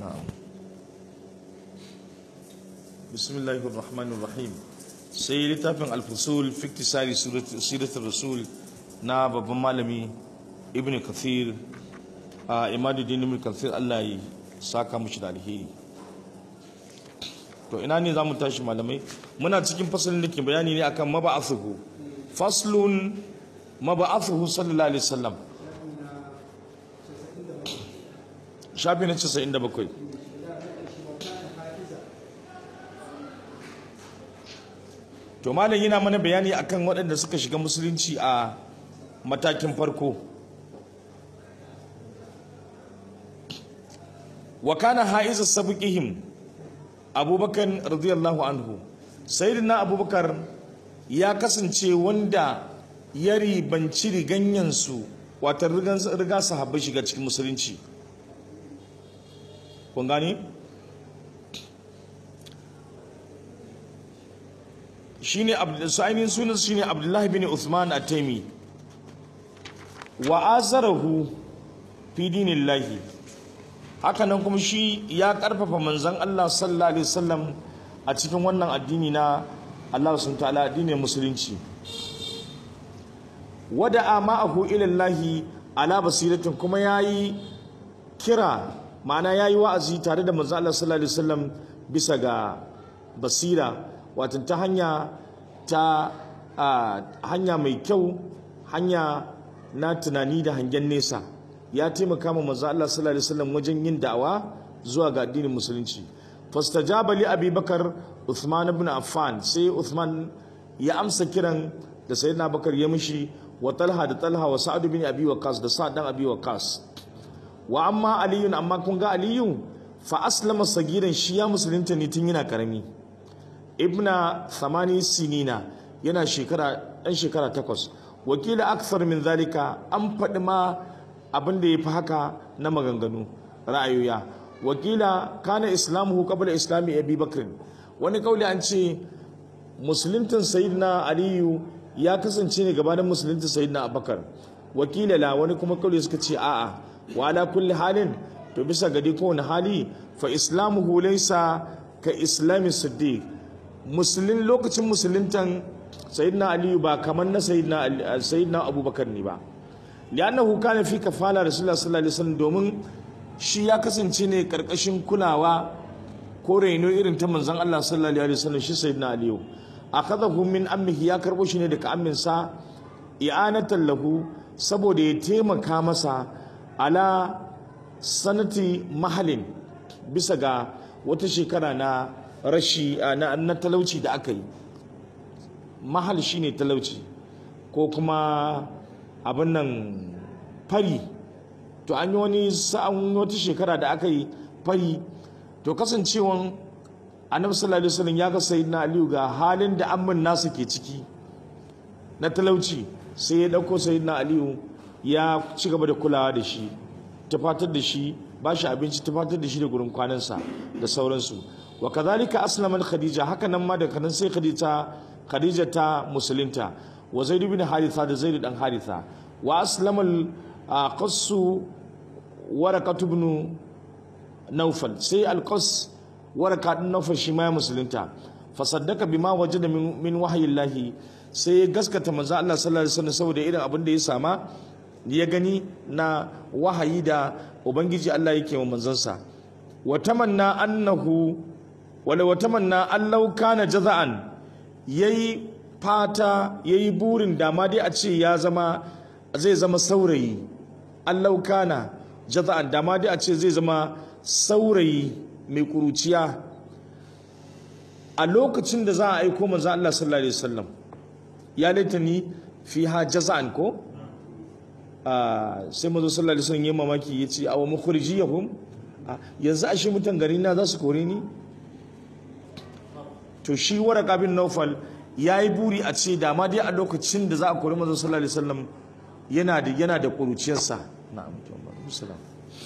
na'am bismillahir rahmanir rahim sai littafin al-fusul fi iktisari siratul rasul na babban malami ibn kathir a imaduddin ibn kathir Allah ya saka mushi da alheri to ina ne zamu tashi malamai muna cikin fasalin da ke bayani ne akan maba'athuhu faslun maba'athuhu sallallahu alaihi wasallam shafi na 97 to malam yana mana bayani akan waɗanda suka shiga musulunci a matakin farko wa kana haiza sabiqihim abubakar radiyallahu anhu sayyidina abubakar ya kasance wanda ya ribanci riganyansu wata riga sahabbai shiga cikin musulunci kun gani shine ainihin sunan shine abdullahi bin uthman at-taimi wa azarahu fi dinillahi haka nan kuma shi ya karfafa manzon Allah sallallahu alaihi wasallam a cikin wannan addini na Allah subhanahu ta'ala addinin musulunci wada'a ma'ahu ila Allah ala basiratin kuma yayi kira ma'ana yayi wa'azi tare da manzon Allah sallallahu alaihi wasallam bisa ga basira wato ta hanya ta hanya mai kyau hanya na tunani da hangen nesa ya taimaka ma manzo Allah sallallahu alaihi wasallam wajen yin da'awa zuwa ga addinin musulunci fastajaba li Abi Bakar Uthman ibn Affan sai Uthman ya amsa kiran da sayyidina Bakar ya mishi wa Talha da Talha wa Sa'ad bin Abi Waqqas da Sa'ad dan Abi Waqqas wa amma Ali amma kun ga Aliyu fa aslama sagiran shi ya musulunta ne tun yana karami ibna thamani sinina yana shekara ɗan shekara takwas wakila aksar min zalika an faɗi ma abin da ya fi haka na maganganu ra'ayoya wakila kana islamuhu qabla islami abi bakr wani kauli an ce musuluntin sayyidina aliyu ya kasance ne gabanin musuluntin sayyidina abubakar wakila la wani kuma kauli suka ce a'a wa ala kulli halin to bisa gadi kowane hali fa islamuhu laysa ka islami siddiq musulun lokacin musuluntan sayyidina aliyu ba kamar na sayyidina abubakar ne ba li'annahu kana fi kafala rasulullah sallallahu alaihi wasallam domin shi ya kasance ne karkashin kulawa ko raino irin ta manzon Allah sallallahu alaihi wasallam shi sayyidina aliyu akhadahu min ammihi ya karbo shi ne daga ammin sa i'anatan lahu saboda ya taimaka masa ala sanati mahalin bisa ga wata shekara na rashi na talauci da aka yi mahal shine talauci ko kuma abin nan fari to an yi wani sa'an wata shekara da aka yi fari to kasancewan annabi sallallahu alaihi wasallam ya ga sayyidina aliyu ga halin da amman nasu ke ciki na talauci sai ya dauko sayyidina aliyu ya ci gaba da kulawa da shi tafatar da shi ba shi abinci tafatar da shi da gurin kwanansa da sauransu wa kadhalika aslamat khadija haka nan ma da kanan sai khadija khadija ta musulunta wa zaid ibn haritha da zaid dan haritha wa aslama qassu waraqat ibn nawfal sai al-qass waraqat ibn nawfal shi ma musulunta fa saddaka bima wajada min, min wahyillahi sai ya gaskata manzo Allah sallallahu alaihi wasallam saboda irin abin da ya sama ya gani na wahayi da ubangiji Allah yake wa manzansa wa tamanna annahu wala wata manna allau kana jaza'an yayi fata yayi burin dama dai a ce ya zama zai zama saurayi allau kana jaza'an dama dai a ce zai zama saurayi mai kuruciya a lokacin da za a aiko manzo Allah sallallahu alaihi wasallam ya laitani fiha jaza'an ko sai manzo sallallahu alaihi wasallam ya mamaki yace aw mukhrijiyahum yanzu ashe mutan gari na za su kore ni to shi waraka bin naufal ya yi buri a ce dama dai a lokacin da za a kori manzon sallallahu alaihi wasallam yana da yana da kuruciyarsa na'am musallam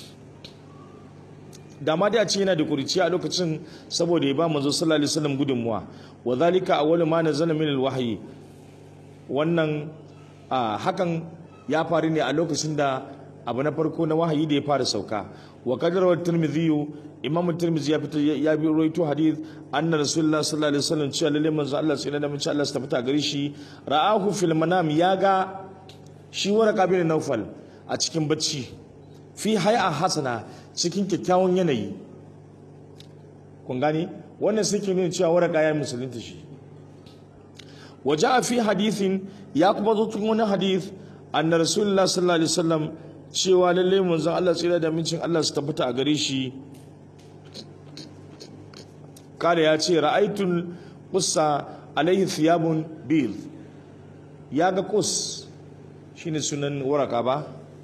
dama dai a ce yana da kuruciya a lokacin saboda ya ba manzon sallallahu alaihi wasallam gudunmuwa wa zalika awwalu ma nazala min alwahyi wannan hakan ya faru ne a lokacin da abu na farko na wahayi da ya fara sauka wa kadar tirmidhi imam tirmidhi ya fito ya bi rawaito hadith anna rasulullah sallallahu alaihi wasallam cewa lalle manzo Allah sai da mace Allah ta fita gare shi ra'ahu fil manam ya ga shi waraka bin naufal a cikin bacci fi hay'a hasana cikin kyakkyawan yanayi kun gane wannan suke nuna cewa waraka ya musulunta shi waje a fi hadithin ya kuma zo cikin wani hadith anna rasulullah sallallahu alaihi wasallam cewa lalle manzon Allah tsira da mincin Allah su tabbata a gare shi kada ya ce ra'aitul qussa alaihi thiyabun bil ya ga qus shine sunan waraka ba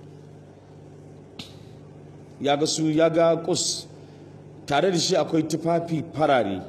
ya ga su ya ga qus tare da shi akwai tufafi farare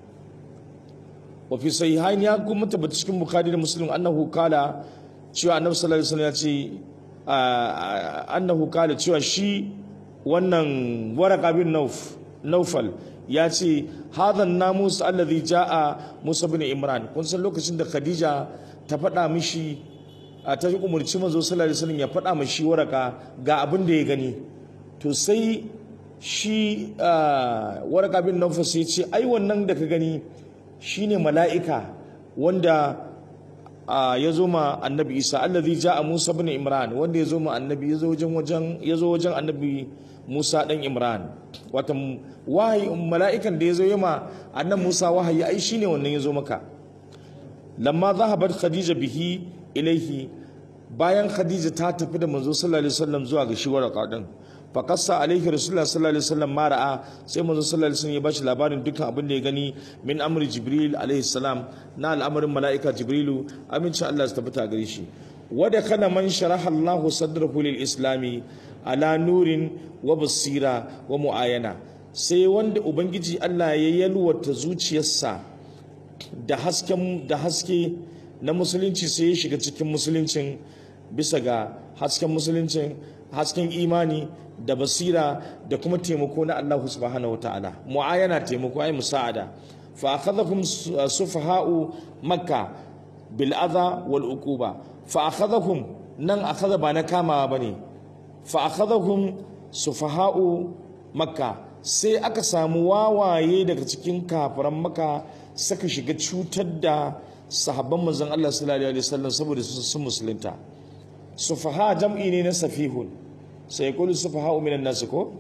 wa fi sahihain ya kuma tabbata cikin bukhari da muslim annahu kala cewa annabi sallallahu alaihi wasallam ya ce annahu kala cewa shi wannan waraka bin nauf naufal ya ce hadhan namus alladhi jaa musa bin imran kun san lokacin da khadija ta faɗa mishi ta umurci manzo sallallahu alaihi wasallam ya faɗa mishi waraka ga abin da ya gani to sai shi waraka bin naufal sai ce ai wannan da ka gani shine mala'ika wanda ya zo ma annabi isa allazi ja'a musa bin imran wanda ya zo ma annabi ya zo wajen wajen ya zo wajen annabi musa dan imran wata wahayi mala'ikan da ya zo ma annabi musa wahayi ai shine wannan ya zo maka lamma zahabat khadija bihi ilaihi bayan khadija ta tafi da manzo sallallahu alaihi wasallam zuwa ga shi waraka din faƙasa alaihi rasulullah sallallahu alaihi wasallam ma ra'a sai manzo sallallahu alaihi wasallam ya bashi labarin dukkan abin da ya gani min amri jibril alaihi salam na al'amarin mala'ika jibrilu amincin Allah su tabbata gare shi wada kana man sharaha Allahu sadrahu lil islami ala nurin wa basira wa muayana sai wanda ubangiji Allah ya yalwata zuciyarsa da hasken da haske na musulunci sai ya shiga cikin musuluncin bisa ga hasken musuluncin hasken imani da basira da kuma taimako na Allah subhanahu wataala mu'ayana taimako ai musa'ada fa akhadhakum sufaha'u makka bil adha wal uquba fa akhadhakum nan akhadha ba na kama bane fa akhadhakum sufaha'u makka sai aka samu wawaye daga cikin kafiran maka saka shiga cutar da sahabban manzon Allah sallallahu alaihi wasallam saboda sun musulunta sufaha jam'i ne na safihun sai kullu sufaha minan nas ko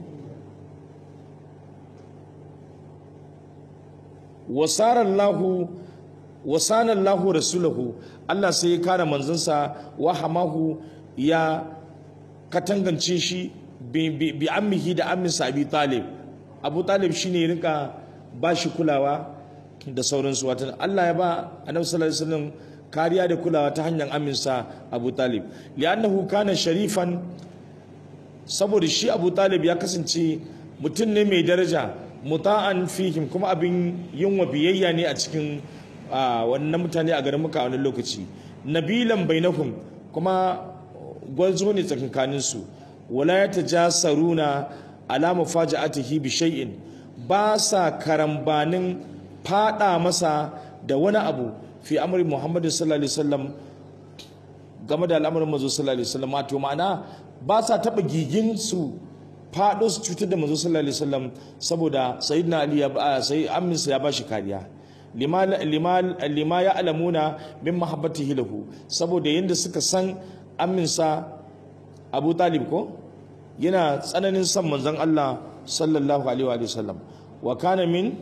wasara Allahu wasana Allahu rasulahu Allah sai ya kare manzansa wa hamahu ya katangance shi bi ammihi da amminsa Abi Talib Abu Talib shine rinka ba shi kulawa da sauransu watan Allah ya ba Annabi sallallahu alaihi wasallam kariya da kulawa ta hanyar aminsa Abu Talib li'annahu kana sharifan saboda shi Abu Talib ya kasance mutum ne mai daraja muta'an fihim kuma abin yin wa biyayya ne a cikin wannan mutane a garin muka a wani lokaci nabilan bainahum kuma gwarzo ne tsakankanin su wala yatajasaruna ala mufaja'atihi bi shay'in ba sa karambanin fada masa da wani abu fi amri Muhammad sallallahu alaihi wasallam game da al'amarin manzo sallallahu alaihi wasallam wato ma'ana ba sa taba gigin su fado su cutar da manzo sallallahu alaihi wasallam saboda sayyidina ali ya sai amminsa ya bashi kariya lima lima lima ya alamuna min mahabbatihi lahu saboda yanda suka san amminsa Abu Talib ko yana tsananin son manzon Allah sallallahu alaihi wa sallam wa kana min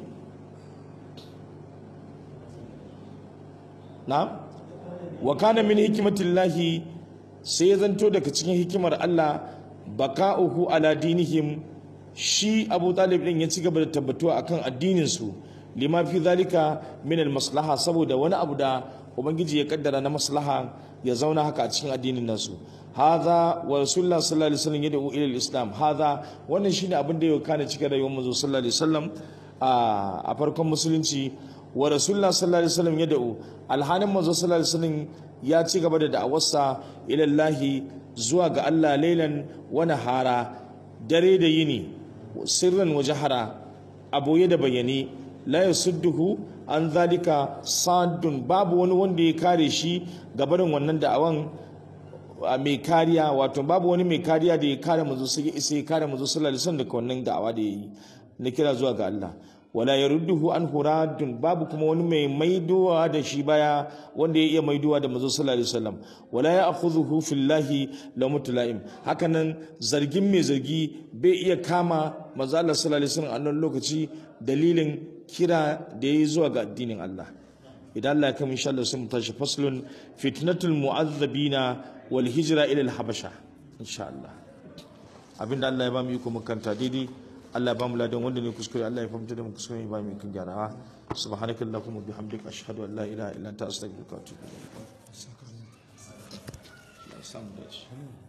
na wa kana min hikmatillahi sai zanto daga cikin hikimar Allah baka'uhu ala dinihim shi Abu Talib din ya ci gaba da tabbatuwa akan addinin su lima fi zalika min maslaha saboda wani abu da ubangiji ya kaddara na maslaha ya zauna haka a cikin addinin nasu hadha wa rasulullah sallallahu alaihi wasallam yad'u ila islam hadha wannan shine abin da ya kana cikin rayuwar manzo sallallahu alaihi wasallam a farkon musulunci wa rasulullah sallallahu alaihi wasallam yad'u alhanin manzo sallallahu alaihi wasallam ya ci gaba da da'awarsa ila Allah zuwa ga Allah lailan wa nahara dare da yini sirran wa jahara aboye da bayani la yasudduhu an zalika sadun babu wani wanda ya kare shi gabarin wannan da'awan mai kariya wato babu wani mai kariya da ya kare manzo sai ya sai ya kare manzo sallallahu alaihi wasallam daga wannan da'awa da yayi na kira zuwa ga Allah wala yarudduhu an huradun babu kuma wani mai maidowa da shi baya wanda ya iya maidowa da manzo sallallahu alaihi wasallam wala ya'khudhuhu fillahi lamutlaim hakanan zargin mai zargi bai iya kama manzo Allah sallallahu alaihi wasallam a nan lokaci dalilin kira da yayi zuwa ga addinin Allah idan Allah ya kama insha Allah sai mu tashi faslun fitnatul mu'azzabina wal hijra ila al habasha insha Allah abinda Allah ya ba mu iko makanta daidai Allah ya ba mu ladan wanda ne kuskure Allah ya fahimta da mu kuskure ya ba mu kan gyarawa subhanakallahumma bihamdika ashhadu an la ilaha illa anta astaghfiruka wa atubu ilaik Allah ya samu dace